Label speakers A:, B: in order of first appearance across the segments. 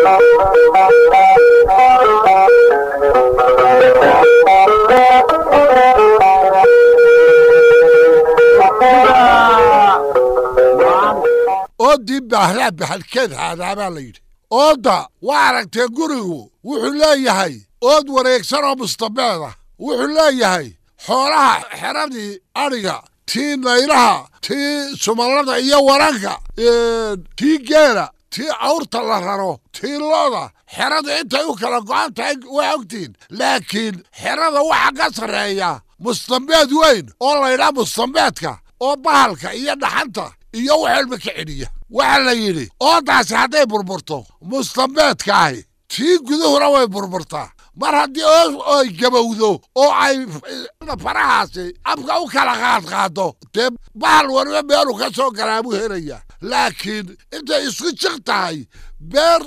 A: oodii baahlaa baxalkeed haadaabaa la yidhi oodda waa aragtee gurigu wuxuu leeyahay ood wareegsan oo mustabeed ah wuxuu leeyahay xoolaha xeradii adhiga tii naylaha tii sumallada iyo waranka tii geela tii awrta la raro tii looda xeradu intay u kala go'an tahay waa ogtihin laakiin xerada waxa ka sarreeya mustambeed weyn oo laydhaa mustambeedka oo bahalka iyo dhaxanta iyo wax walba ka celiya waxaa la yidhi oodaasi hadday burburto mustambeedkaahi tii guduhuna way burburtaa mar haddii ay gabowdo oo ay farahaasi afka u kala qaadqaado dee bahal waliba meelu ka soo galaa buu helaya laakiin intay isku jiq tahay beer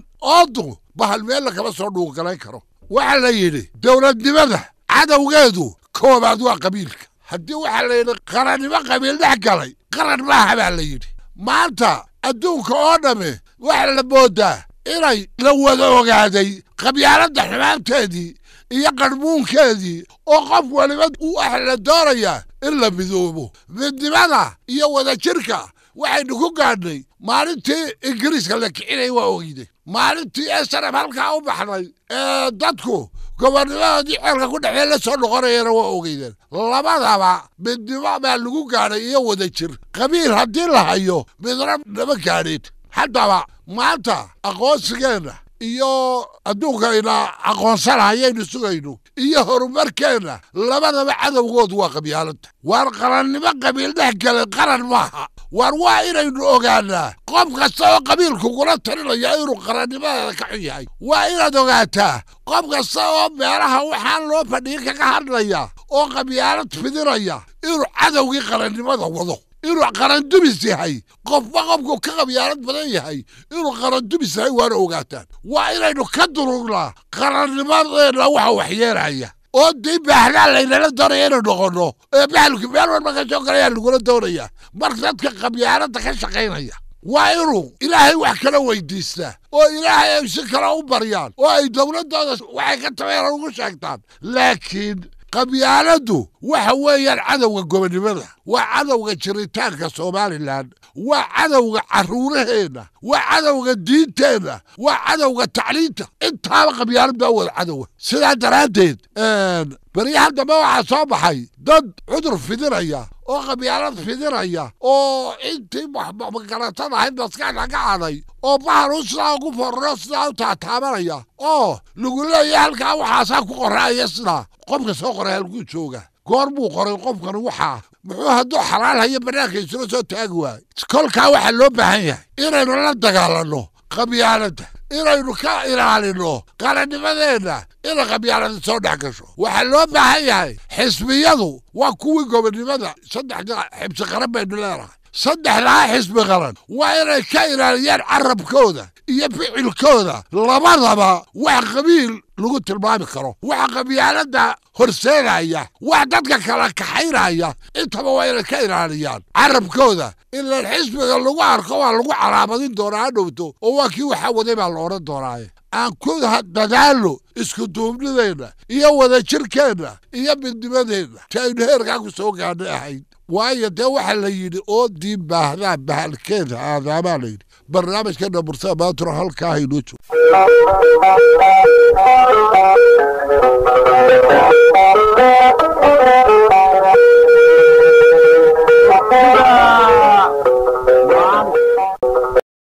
A: oodu bahal meel lakama soo dhuugalayn karo waxaa la yidhi dowladnimada cadowgeedu koobaad waa qabiilka haddii waxaa la yidhi qarannimo qabiil dhex galay qaran maaha baa la yidhi maanta adduunka oo dhamme waxaa la moodaa inay la wada ogaaday qabyaaladda xumaanteedii iyo qarhmuunkeedii oo qof waliba waxa la doonayaa in la midoobo midnimada iyo wadajirka waxaynu ku gaadhnay maalintii ingiriiska la kicinay waa ogeyde maalintii esarab halkaa u baxday ee dadku gobonnimadoodii ceelka ku dhexee la soo noqonayana waa ogeydeen labadaba midnimo baa lagu gaadhay iyo wadajir qabiil haddii la hayo midna nama gaadhin haddaba maanta aqoonsigeenna iyo adduunkayna aqoonsanayaynu sugayno iyo horumarkeenna labadaba cadowgoodu waa qabyaaladda waar qarannimo qabiil dhex galay qaran maaha waar waa inaynu ogaanaa qof kasta oo qabiilkugula talinaya inuu qarannimadeeda ka xun yahay waa inaad ogaataa qof kasta oo meelaha waxaan loo fadhiyin kaga hadlaya oo qabyaalad fidinaya inuu cadowgii qarannimada wado inuu qarandumis yahay qofba qofku ka qabyaalad badan yahay inuu qarandumis yahay waana ogaataan waa inaynu ka durugnaa qarannimadeenna waxa waxyeelaya oo dii baahlaa laynala doonaya inay noqonno ee bahalku meel walba ka soo galayaa lagula doonaya mar dadka qabyaaladda ka shaqaynaya waa inuu ilaahay wax kala weydiistaa oo ilaahay ay si kale u baryaan oo ay dowladdooda waxay ka tabeeran ugu sheegtaan laakiin qabyaaladdu waxa weeyaan cadowga gobonnimada waa cadowga jiritaanka somalilan waa cadowga carruuraheenna waa cadowga diinteenna waa cadowga tacliinta intaaba qabyaalad baa wada cadowa sidaa daraaddeed beryahan dambe waxaa soo baxay dad cudur fidinaya oo qabyaalad fidinaya oo intii magaratada ahayd maskaxda ka caday oo bahal u sidaa ugu forro sidaa u taataabanaya oo lagu leeyahay halkaa waxaasaa ku qoraaya sidaa qofka soo qoray halkuu jooga goor buu qoray qofkani waxaa muxuu hadduu xalaal hayo bannaanka isula soo taagi waayo kolkaa waxaa loo baahan yahay inaynu la dagaalanno qabyaaladda inaynu ka ilaalinno qarannimadeenna inay qabyaalada soo dhex gasho waxaa loo baahan yahay xisbiyadu waa kuwii gobonnimada saddexda xibsi qaran baynu leenahay saddexdaa xisbi qaran waa inay ka ilaaliyaan carabkooda iyo ficilkooda labadaba wax qabiil lagu tilmaami karo wax qabyaaladda horseedaya wax dadka kala kaxaynaya intaba waa inay ka ilaaliyaan carabkooda ilaan xisbiga lagu arko waa lagu calaamadin doonaa ha dhowto oo waa kii waxaa waday baa la odhan doonaaye aan ku dadaalno isku duubnideenna iyo wadajirkeenna iyo midnimadeenna si aynu heerkaa ku soo gaadhay ahayd waayo dee waxaa la yidhi oo diin baahdaa bahalkeeda aadaamaa la yidhi barnaamijkeena bursada maantuna halkaa haynoo joogo